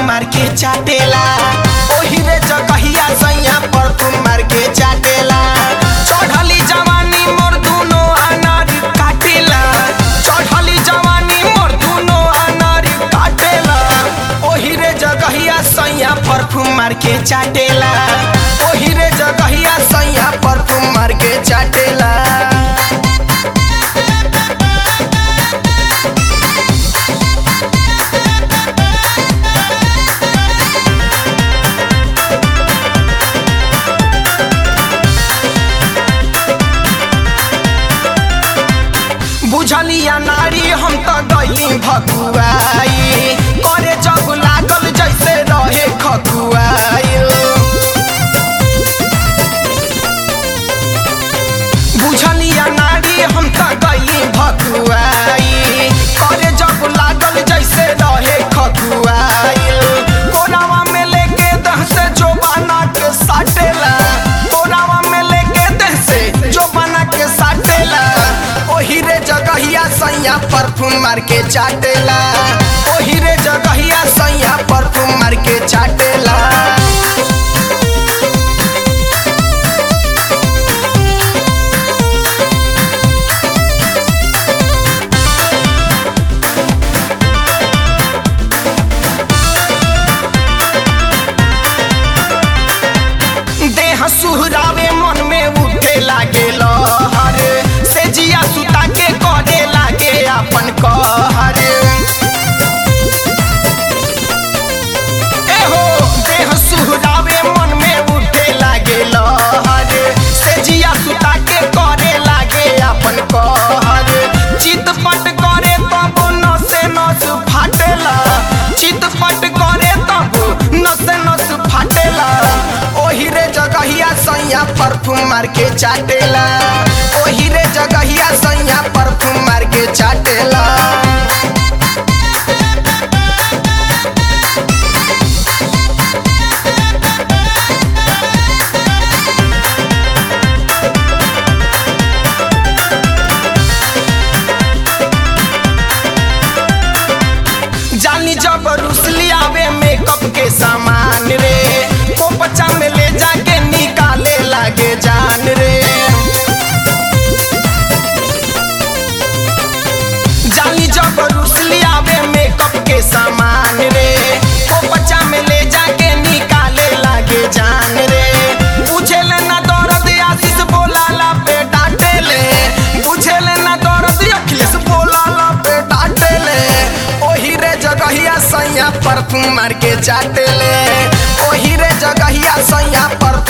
perfume मार के चाटेला ओही रे जगहिया सैया परफ्यूम मार के चाटेला चढ़ली जवानी मोर दुनो अनारी काटेला चढ़ली जवानी मोर दुनो अनारी काटेला ओही रे जगहिया सैया परफ्यूम मार के चाटेला ओही रे जगहिया सैया परफ्यूम मार के चाटेला बुझलिया नारी हम तो गई भकुआई करे जब लागल जैसे रहे खकुआई बुझलिया नारी हम तो गई भकुआई करे जब लागल जैसे रहे खकुआई कोरावा में लेके दह से जो बना के साटेला कोरावा में लेके दह से जो बना के साटेला ओही रे जगहिया सैया परफ्यूम मार के चाटेला ओही रे जगहिया सैया परफ्यूम मार के चाटेला देह सुहरावे मन में उठे लागे लहर से जिया सुता के करे लागे अपन कहर एहो देह सुहरावे मन में उठे लागे लहर से जिया सुता के करे लागे अपन कहर चितपट करे तब नसे नस फाटेला चितपट करे तब नसे नस फाटेला ओही रे जगहिया सैया परफ्यूम मार के चाटेला ओही रे जगहिया सैया परफ्यूम मार के चाटेला जानी जब रुसली आवे मेकअप के सामान रे कोपचा में ले जाके निकाले लागे जान रे जानी जब रुसली आवे मेकअप के सामान रे कोपचा में ले जाके निकाले लागे जान रे बुझे ले ना दर्द आशीष बोलाला पे डांटेले बुझे ले ना दर्द अखिलेश बोलाला पे डांटेले ओही रे जगहिया सैया परफ्यूम मार के चाटेले ओही रे जगहिया सैया पर